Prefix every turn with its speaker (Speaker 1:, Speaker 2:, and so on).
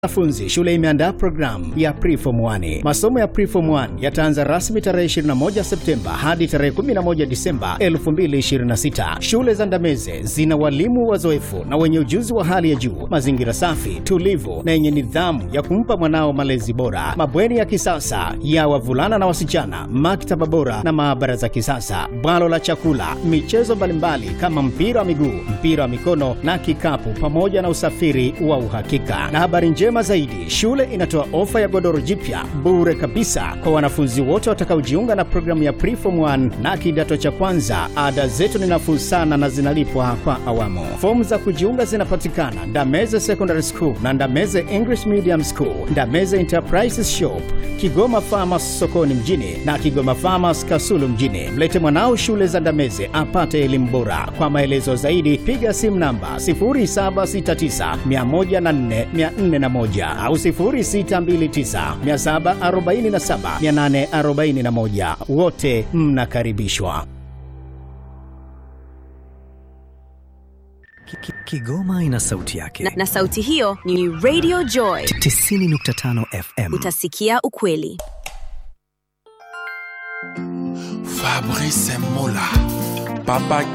Speaker 1: Wanafunzi, shule imeandaa programu ya Preform 1. Masomo ya Preform 1 yataanza rasmi tarehe 21 Septemba hadi tarehe 11 Disemba 2026. Shule za Ndameze zina walimu wazoefu na wenye ujuzi wa hali ya juu, mazingira safi, tulivu na yenye nidhamu ya kumpa mwanao malezi bora, mabweni ya kisasa ya wavulana na wasichana, maktaba bora na maabara za kisasa, bwalo la chakula, michezo mbalimbali kama mpira wa miguu, mpira wa mikono na kikapu, pamoja na usafiri wa uhakika. Na habari njema zaidi, shule inatoa ofa ya godoro jipya bure kabisa kwa wanafunzi wote watakaojiunga na programu ya Preform 1 na kidato cha kwanza. Ada zetu ni nafuu sana na zinalipwa kwa awamu. Fomu za kujiunga zinapatikana Ndameze Secondary School na Ndameze English Medium School, Ndameze Enterprises Shop, Kigoma Farmers sokoni mjini na Kigoma Farmers Kasulu mjini. Mlete mwanao shule za Ndameze apate elimu bora. Kwa maelezo zaidi piga simu namba 0769 104 401 au 0629 747 841. Wote mnakaribishwa.
Speaker 2: Kigoma ina sauti yake
Speaker 3: na, na sauti hiyo ni Radio Joy
Speaker 2: 90.5 FM.
Speaker 3: Utasikia ukweli.
Speaker 4: Fabrice Mola Papa